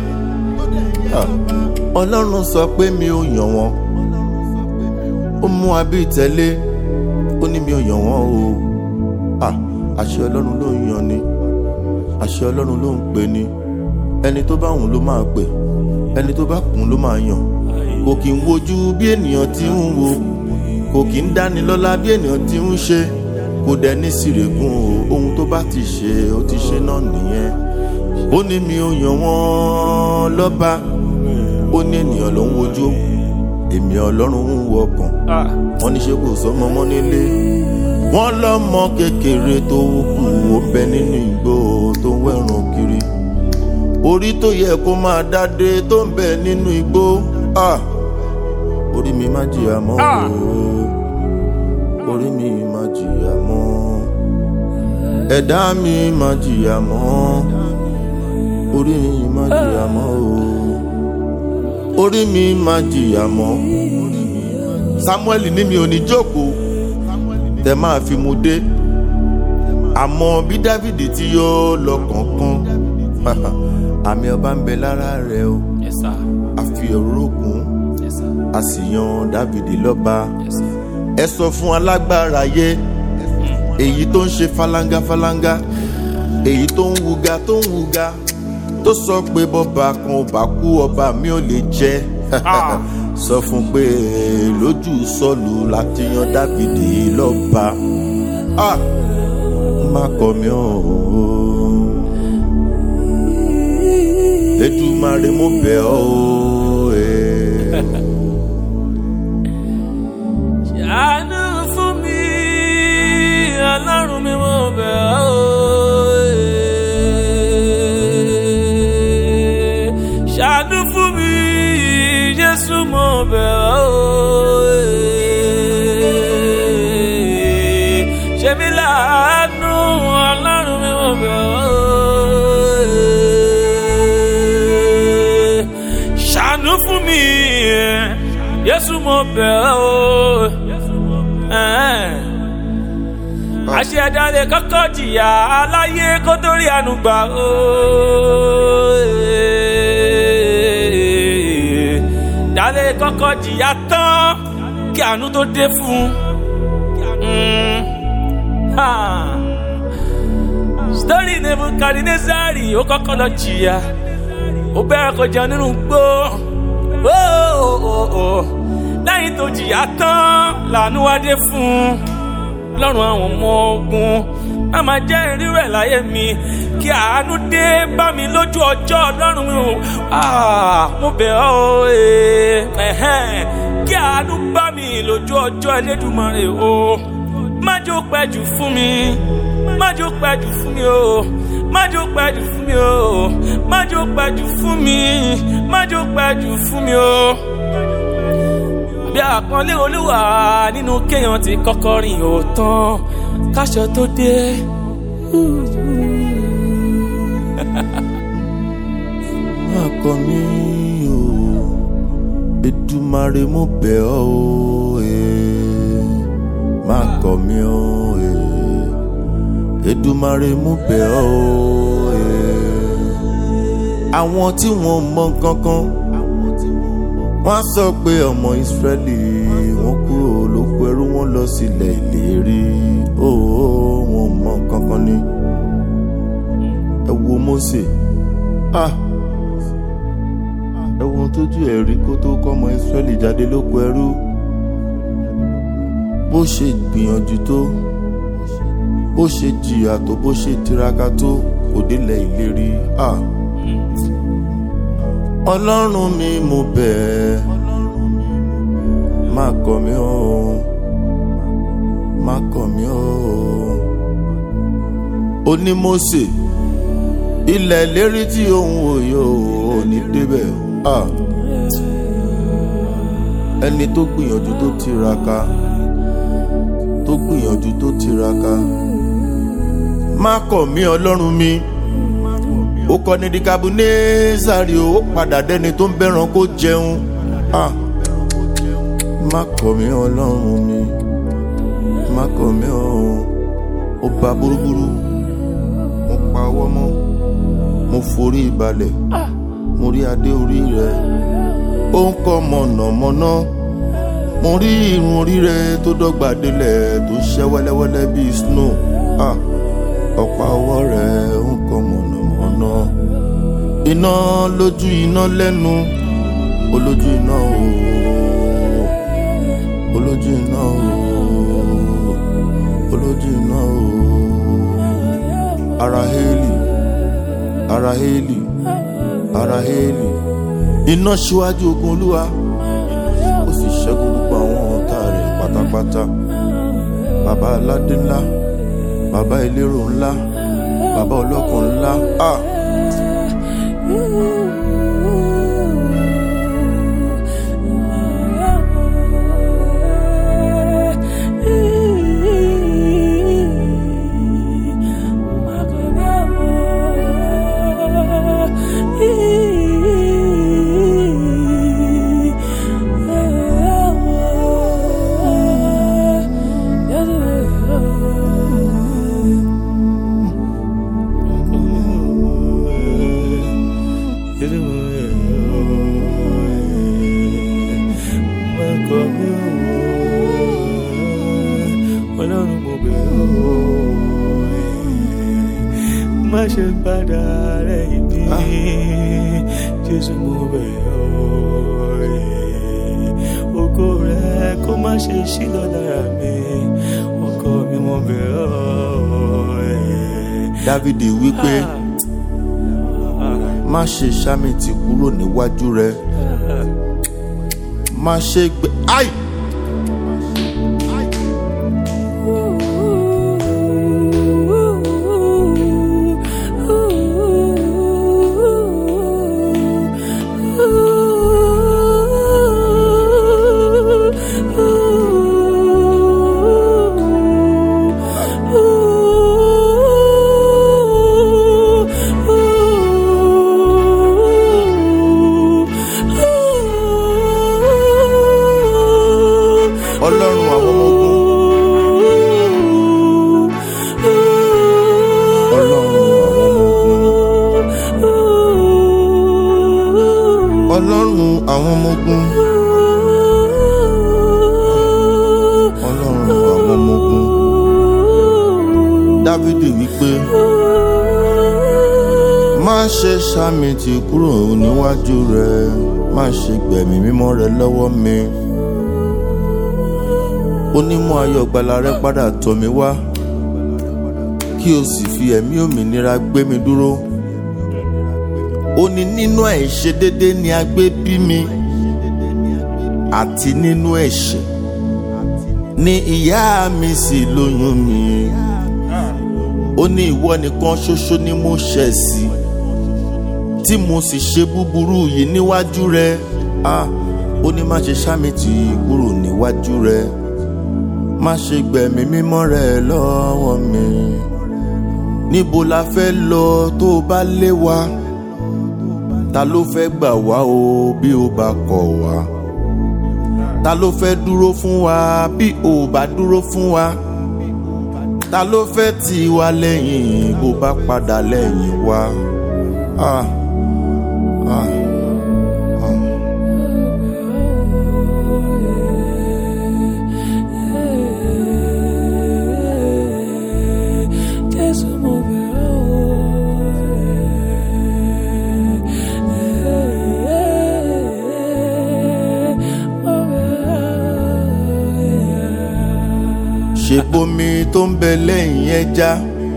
ọlọ́run sọ pé mi ò yàn wọ́n ó mú abí tẹ́lé ó ní mi ò yàn wọ́n o àṣẹ ọlọ́run ló ń yan ni àṣẹ ọlọ́run ló ń pè ní ẹni tó bá wùn ló máa pè ẹni tó bá kùn ló máa yàn kò kì í wojú bí ènìyàn ti ń wo kò kì í dáni lọ́lá bí ènìyàn ti ń ṣe kò dẹ̀ ní sírègùn o ohun tó bá ti ṣe ó ti ṣe náà nìyẹn ó ní mi ò yàn wọ́n lọ́ba ó ní ènìyàn ló ń wojú èmi ọlọ́run ń wo ọkàn wọ́n ní ṣe kò sọmọ mọ́ nílé wọ́n lọ́mọ kékeré tó kù ó bẹ nínú igbó tó ń wẹ̀rùn kiri orí tó yẹ kó máa dáde tó ń bẹ nínú igbó orí mi má jìyà mọ́ o orí mi má jìyà mọ́ ẹ̀dá mi má jìyà mọ́ orí mi má jìyà mọ́ o orí mi má jìyà mọ́ samuel ní mi ò ní jókòó tẹ máa fi mu dé àmọ́ bí dávidi ti yọ lọ kọ̀ọ̀kan àmì ọba ń bẹ lára rẹ o Yes, sir. a fi òróró kún Yes, sir. a sì yan dávidi lọ́ba Yes, sir. ẹ sọ fún alágbára yé èyí tó ń ṣe falanga falanga èyí tó ń wuga tó ń wuga tó sọ pé bọ́ba kan ò bá kú ọba mi ò lè jẹ́ Ah. sọ fún pé lójú sọ́ọ̀lù láti yan dávidi lọ́ba Ah, má kọ̀ mí o Èdùmàrè mo bẹ̀ ọ́ o. eh. ṣàánú fún mi ọlọ́run mi mo bẹ̀ ọ́ ṣàánú fún mi jésù mo bẹ̀ ọ́ ṣe mí láàánú ọlọ́run mi mo bẹ̀ ọ́ ṣàánú fún mi jésù mo bẹ̀ ọ́ àṣẹ̀dá lè kọ́kọ́ jìyà aláyé kó tó rí àánú gbà ó. dálé kọ́kọ́ jìyà tán kí àánú tó dé fún un. Ha. Story Nebukadnezari ó kọ́kọ́ lọ jìyà ó bẹ̀rẹ̀ kó jẹun nínú gbó Ó, ó, ó, ó. lẹ́yìn tó jìyà tán làánú wá dé fún un lọ́rùn àwọn ọmọ ogun má máa jẹ́ ìrírú ẹ̀ láyé mi kí àánú dé bá mi lójú ọjọ́ ọlọ́run mi o Ah, mo bẹ̀ ọ́ o, eh, ẹ̀hẹ́n. kí àánú bá mi lójú ọjọ́ Elédùmarè o má jò pẹ́ jù fún mi má jò pẹ́ jù fún mi o má jò pẹ́ jù fún mi o má jò pẹ́ jù fún mi má jò pẹ́ jù fún mi o bí àpọ́nlé olúwa nínú kéèyàn ti kọ́kọ́ rìn òótán káṣọ tó dé. má kọ̀ mí o Èdùmàrè mo bẹ̀ ọ́ o eh. má kọ̀ mí o eh. Èdùmàrè mo bẹ̀ ọ́ o eh. àwọn tí wọ́n mọ kankan wọ́n á sọ pé ọmọ ìsírẹ́lì wọ́n kúrò lóko ẹrú wọn lọ sílẹ̀ ìlérí òó wọn mọ kankan ni ẹ wo Mósè ah ẹ wo ohun tójú ẹ̀ rí kó tó kọ́ ọmọ ìsírẹ́lì jáde lóko ẹrú bó ṣe gbìyànjú tó bó ṣe jìyà tó bó ṣe tiraka tó kò délẹ̀ ìlérí ah ọlọ́run mi mo bẹ̀ ẹ́ má kọ̀ mí o má kọ̀ mí o oní Mósè ilẹ̀ ìlérí tí òun òye ò ní débẹ̀ ah ẹni tó gbìyànjú tó tiraka tó gbìyànjú tó tiraka má kọ̀ mí ọlọ́run mi ó kọ́ ní dikabunezari ó padà dẹ́ni tó ń bẹ́ràn kó jẹun ah má kọ̀ mí ọlọ́run mi má kọ̀ mí ọ̀hún ó ba búrúburú mo pa ọwọ́ mọ́ mo forí balẹ̀ mo rí adé orí rẹ̀ ó ń kọ́ mọ̀nàmọ́ná mo rí irun orí rẹ̀ tó dọ́gba délẹ̀ tó ṣẹ́ wẹ́lẹ́wẹ́lẹ́ bíi snow ah ọ̀pá ọwọ́ rẹ̀ ń kọ́ mọ̀nàmọ́ná iná lójú iná lẹ́nu olójú iná ooo olójú iná ooo olójú iná ooo ara hélì ara hélì ara hélì iná ṣíwájú ogun olúwa ó sì ṣẹ́gun gbogbo àwọn ọ̀tá rẹ̀ pátápátá bàbá aládé ńlá bàbá elérò ńlá bàbá ọlọ́kàn ńlá ah. ọlọ́run mo bẹ̀ ọ́ má ṣe padà lẹ́yìn mi jésù mo bẹ̀ ọ́ ògo rẹ kó má ṣe ṣí lọ lára mi ọkọ mi mo bẹ̀ ọ́. dávidi wípé má ṣe sámi tì kúrò níwájú rẹ má ṣe gbé ai. ọlọ́run àwọn ọmọ ogun ọlọ́run àwọn ọmọ ogun ọlọ́run àwọn ọmọ ogun dávidi wípé má ṣe sàmì tì kúrò níwájú rẹ má ṣe gbẹ̀mí mímọ́ rẹ lọ́wọ́ mi onímọ̀ ayọ̀ gbala rẹ padà tọ̀ mí wá kí o sì fi ẹ̀mí òmìnira gbé mi dúró ó ní nínú àìṣedédé ni a gbé bí mi àti nínú ẹ̀ṣẹ̀ ni ìyá mi sì lóyún mi ó ní ìwọ nìkan ṣoṣo ni mo ṣẹ̀ sí tí mo sì ṣe búburú yìí níwájú rẹ ah ó ní má ṣe sá mi tì kúrò níwájú rẹ má ṣe gbẹ̀mí mímọ́ rẹ lọ́wọ́ mi níbo la fẹ́ lọ tó o bá lé wa ta ló fẹ́ gbà wá o bí o bá kọ̀ wá ta ló fẹ́ dúró fún wa bí o bá dúró fún wa ta ló fẹ́ tì wá lẹ́yìn bó bá padà lẹ́yìn wa. Ah, ah, ah. tó ń bẹ lẹ́yìn ẹja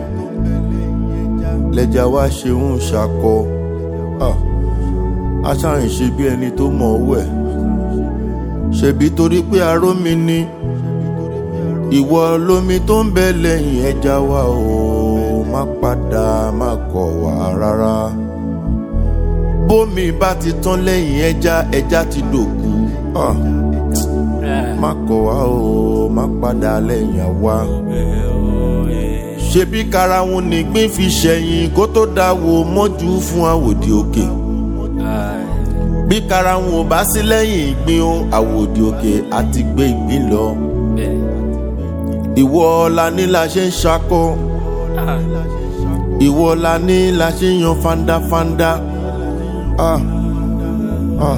lẹ́jà wá ṣe ń ṣakọ Ah, aṣáàyàn ṣe bí ẹni tó mọ̀ ọ́ wẹ̀ ṣebí torí pé arómi ni ìwọ lómi tó ń bẹ lẹ́yìn ẹja wa o má padà má kọ̀ wá rárá bómi bá ti tán lẹ́yìn ẹja ẹja ti dòkú Ah, má kọ̀ wá o má padà lẹ́yìn àwa ṣebí karahun nìgbín fi ṣẹ̀yìn kó tó dáwọ́ mọ́jú fún àwòdì òkè bí karahun ò bá sí lẹ́yìn ìgbín o àwòdì òkè àti gbé ìgbín lọ ìwọ la ní la ṣe ń ṣakọ ìwọ la ní la ṣe ń yan fandafanda ah ah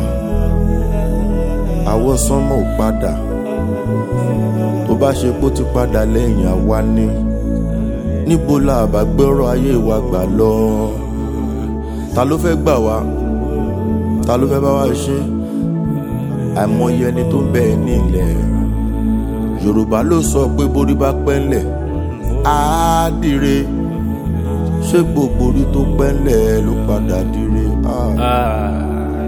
àwọ sánmọ ò padà tó bá ṣe pé ó ti padà lẹ́yìn àwa ni níbo la bá gbọ́rọ̀ ayé wa gbà lọ ta ló fẹ́ gbà wá ta ló fẹ́ bá wa ṣe àìmọye ẹni tó ń bẹ ní ilẹ̀ yorùbá ló sọ pé borí bá pẹ́ ńlẹ̀ á dire ṣé gbogbo orí tó pẹ́ ńlẹ̀ ló padà dire Ah.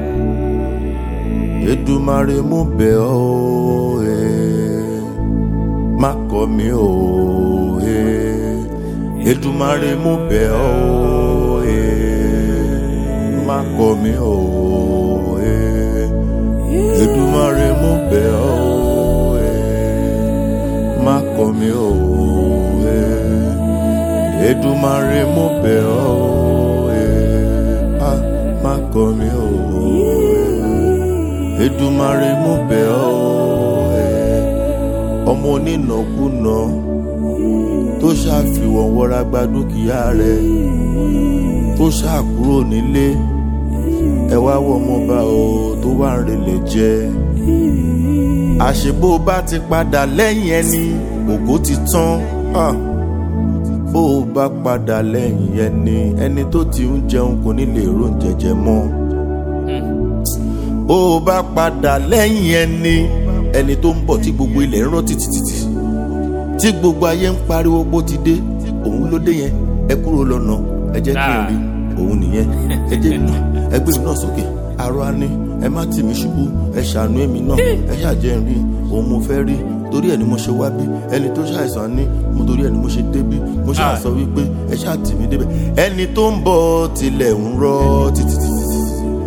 Èdùmàrè mú bẹ̀ ọ́ ẹ̀ má kọ̀ mí o ẹ̀ Èdùmàrè mú bẹ̀ ọ́ ẹ̀ má kọ̀ mí o ẹ̀ Èdùmàrè mú bẹ̀ ọ́ ẹ̀ má kọ̀ mí o ẹ̀ Èdùmàrè mú bẹ̀ ọ́ ẹ̀ ah, má kọ̀ mí o ẹ̀ Èdùmàrè mú bẹ̀ ọ́ ẹ̀ ọmọ onínàkúnà tó ṣàfihàn wọra gba dúkìá rẹ̀ tó ṣàkúrò nílé ẹ wá wọ ọmọọba o tó wà ń relẹ̀ jẹ àṣebó bá ti padà lẹ́yìn ẹni ògo ti tán Ah. bó o bá padà lẹ́yìn ẹni ẹni tó ti ń jẹun kò ní lè róúnjẹ jẹ mọ́ bó o bá padà lẹ́yìn ẹni ẹni tó ń bọ̀ tí gbogbo ilẹ̀ ń rọ́ títítítì tí gbogbo ayé ń pariwo bó ti dé òun ló dé yẹn ẹ kúrò lọ́nà ẹ jẹ́ kí n rí òun nìyẹn ẹ jẹ́ mi náà ẹ gbé mi náà sókè arọ á ní ẹ má tì mí ṣubú ẹ ṣàánú èmi náà ẹ ṣàjẹ́ ń rí òun mo fẹ́ rí torí ẹ ni mo ṣe wá bí ẹni tó ṣàìsàn ní mo torí ẹ ni mo ṣe débí mo ṣáà sọ wípé ẹ ṣáà tì mí débẹ̀ ẹni tó ń bọ̀ tilẹ̀ ń rọ́ títítítì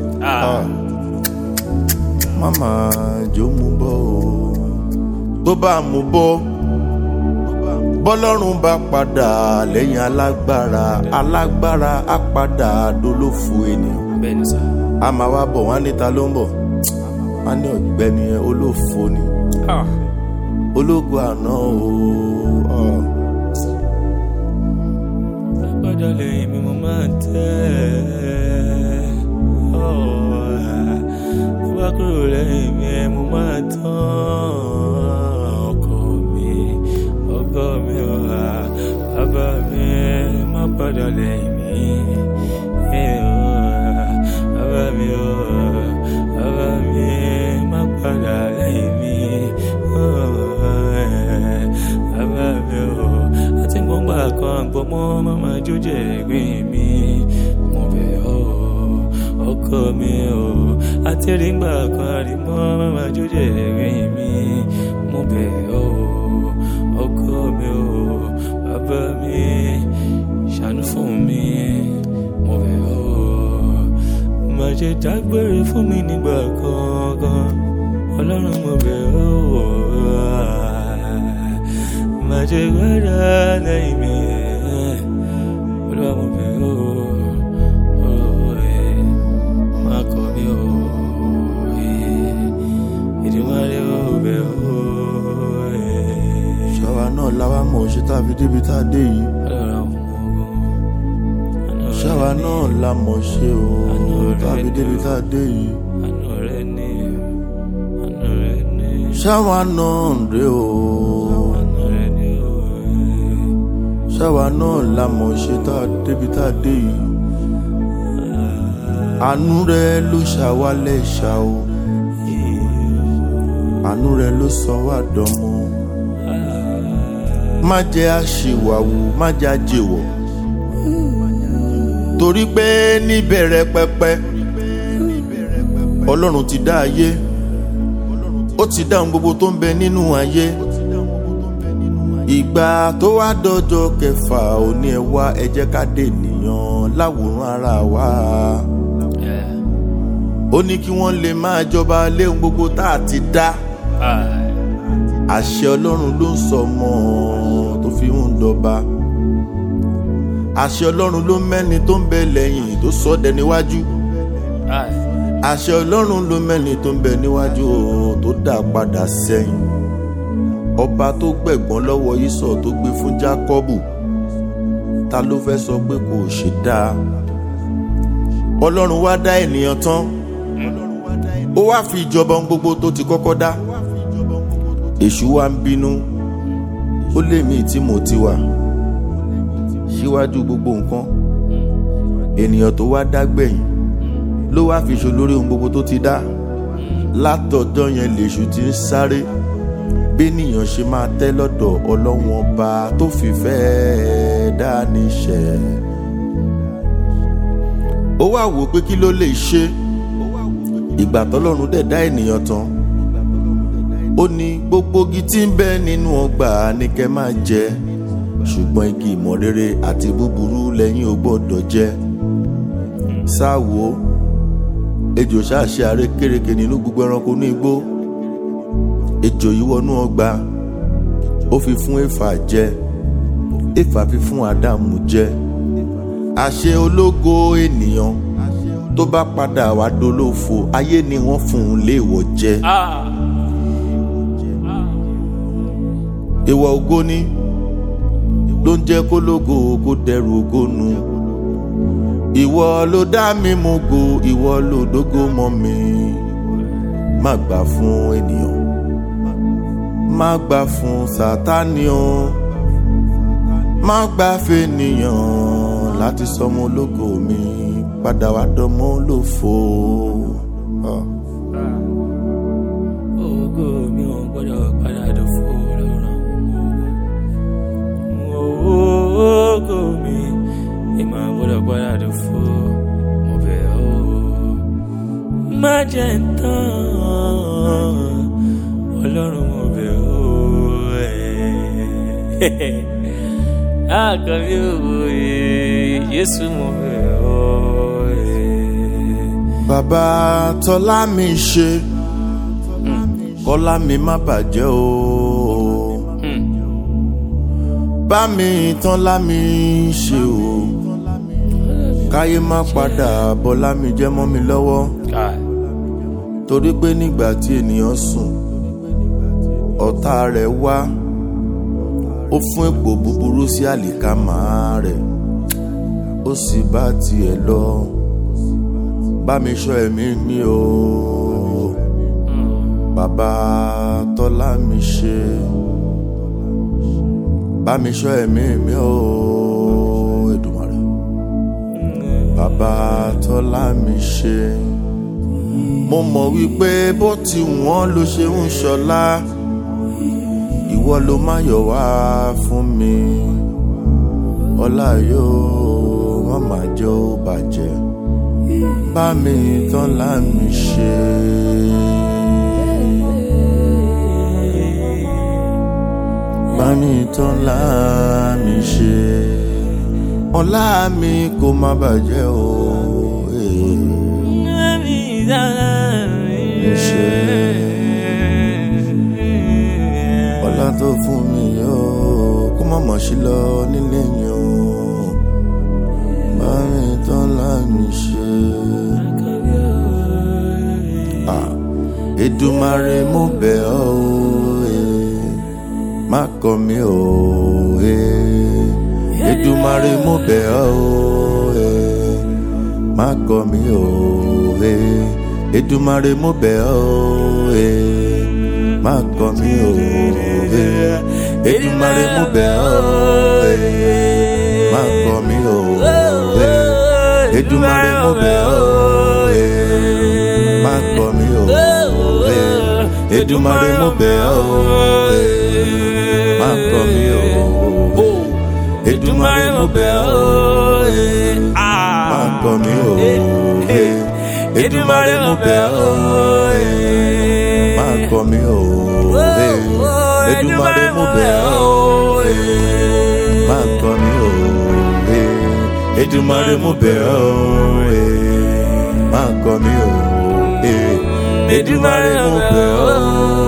mama jò mú bọ́ o tó bá mú bọ́ bọ́lọ́run bá padà lẹ́yìn alágbára alágbára á padà dolófo ènìyàn bẹ́ẹ̀ni sá. a máa wá bọ̀ wọ́n á níta ló ń bọ̀ wọ́n á ní ọ̀gbẹ́ni ẹ olófo ni ológo àná o ọ. Agbada lẹ́yìn mi mo máa ń tẹ́ ọ́ tó bá kúrò lẹ́yìn mi ẹ mo máa tán ọkọ mi ọkọ mi ò hà bàbá mi má padà lẹ́yìn mi ẹ ò hà bàbá mi ò hà bàbá mi má padà lẹ́yìn mi ò hà bàbá mi ò àti gbọ́ngbà kan gbọ́mọ́ máma jójẹ́ ẹ̀gbìn mi mo bẹ̀ ọ́ ọkọ mi ò àti rígbà kan àrímọ́ máma jójẹ́ ẹ̀gbìn mi mo bẹ̀ ọ́ ọkọ mi ò bàbá mi ṣàánú fún mi mo bẹ̀ ọ́ má ṣe dágbére fún mi nígbà kankan ọlọ́run mo bẹ̀ ọ́ má ṣe gbára lẹ́yìn mi olúwa mo bẹ̀ ọ́ ọ́ ẹ̀ má kọ̀ mí ọ́ ẹ̀ ìdíwálé ó bẹ̀ ọ́ ẹ̀ ṣàwa náà làwa mọ̀ ṣe tá a fi débi tá a dé yìí ọlọ́run àwọn ọmọ ogun ṣàwa náà la mọ̀ ṣe o tá a fi débi tá a dé yìí àánú rẹ ní àánú rẹ ní ṣàwa náà ń rè o àánú rẹ ní ọ́ ẹ̀. ṣàwa náà la mọ̀ ṣe tá a débi tá a dé yìí àánú rẹ ló ṣàwálẹ̀ ṣá o àánú rẹ ló sọ wá dánmọ́ má jẹ́ àṣìwàwù má jẹ́ àjèwọ̀ torí pé níbẹ̀rẹ̀ pẹpẹ ọlọ́run ti dá ayé ó ti dá ohun gbogbo tó ń bẹ nínú ayé ìgbà tó wá dọjọ́ kẹfà òní ẹ wá ẹ jẹ́ ká dé ènìyàn láwòrán ara wa ó ní kí wọ́n lè máa jọba lé ohun gbogbo tá a ti dá àṣẹ ọlọ́run ló ń sọ ọmọ tó fi ń dọba àṣẹ ọlọ́run ló mẹ́ni tó ń bẹ lẹ́yìn tó sọ dẹ níwájú àṣẹ ọlọ́run ló mẹ́ni tó ń bẹ níwájú tó dá padà sẹ́yìn ọba tó gbẹ̀gbọ́n lọ́wọ́ Ísọ̀ tó gbé fún Jákọ́bù ta ló fẹ́ sọ pé kò ṣe dáa ọlọ́run wá dá ènìyàn tán ó wá fi ìjọba ohun gbogbo tó ti kọ́kọ́ dá èṣù wa ń bínú ó lé mi tí mo ti wà síwájú gbogbo nǹkan ènìyàn tó wá dá gbẹ̀yìn ló wá fi ṣo lórí ohun gbogbo tó ti dá látọ̀dọ̀ yẹn lèṣù ti ń sáré bénìyàn ṣe máa tẹ́ lọ́dọ̀ ọlọ́wọ́n ọba tó fìfẹ́ dá níṣẹ́ ó wá wò pé kí ló lè ṣe ìgbà tọ́lọ́run dẹ̀ dá ènìyàn tán ó ní gbogbo igi tí ń bẹ nínú ọgbà ní kẹ́ máa jẹ ṣùgbọ́n igi ìmọ̀ rere àti búburú lẹ́yìn ò gbọ́dọ̀ jẹ sáwo ejò ṣáṣe àrékérekè nínú gbogbo ẹranko ní igbó ejò yìí wọnú ọgbà ó fi fún éfà jẹ éfà fi fún ádámù jẹ àṣẹ ológo ènìyàn tó bá padà wá dolófo ayé ni wọ́n fún un léèwọ̀ jẹ. ìwà ògo ni ló ń jẹ́ kó lógo kó dẹrù ògo nu ìwọ ló dá mi mú go ìwọ ló dógó mọ́ mi má gbà fún ènìyàn má gbà fún sátánì o má gbà fènìyàn láti sọmọ ológo mi padà wá dọmọ olófo. Ah. ògo mi ò gbọ́dọ̀ padà dòfo lọ́rùn ògo mi ìmọ̀ gbọ́dọ̀ padà dòfo mo bẹ̀ ọ́ má jẹ́ ń tán ọlọ́run mo bẹ̀ ọ́ ẹ̀ àkàbí òye Jésù mo bẹ̀ ọ́ ẹ̀. bàbá tọ́lá mi ṣe kọ́lá mi má bàjẹ́ o bá mi tán lámi ṣe o káyé má padà bọ́lá mi jẹ́ mọ́ mi lọ́wọ́ torí pé nígbà tí ènìyàn sùn ọ̀tá rẹ̀ wá ó fún èpò búburú sí àlìkámà rẹ̀ ó sì bá tiẹ̀ lọ bá mi ṣọ́ ẹ̀mí mi o bàbá tọ́lá mi ṣe bá mi ṣọ́ ẹ̀mí mi o Èdùmàrè bàbá tọ́lá mi ṣe mo mọ̀ wípé bó ti wọ́n ló ṣe ń ṣọlá ìwọ ló má yọ̀ wá fún mi ọlá yóò má má jẹ́ ó bàjẹ́ bá mi tán láàmì ṣe. bá mi tán láàmì ṣe ọlá mi kò má bàjẹ́ o. ṣe ọlá tó fún mi yóò kó má mọ̀ sí lọ nílé mi o bá mi tán láàmì ṣe. Ah, Èdùmàrè mo bẹ̀ ọ́ o eh, má kọ̀ mí o eh. Èdùmàrè mo bẹ̀ ọ́ o eh, má kọ̀ mí o eh. Èdùmàrè mo bẹ̀ ọ́ o eh, má kọ̀ mí o eh. Èdùmàrè mo bẹ̀ ọ́ o eh, má kọ̀ mí o eh. Èdùmàrè mo bẹ̀ ọ́ o eh, má kọ̀ mí o eh. Èdùmàrè mo bẹ̀ ọ́ o eh, má kọ̀ mí o. Èdùmàrè mo bẹ̀ ọ́. má kọ̀ mí o. Èdùmàrè mo bẹ̀ ọ́. má kọ̀ mí o. Èdùmàrè mo bẹ̀ ọ́. má kọ̀ mí o. Èdùmàrè mo bẹ̀ ọ́. má kọ̀ mí o. Èdùmàrè mo bẹ̀ ọ́.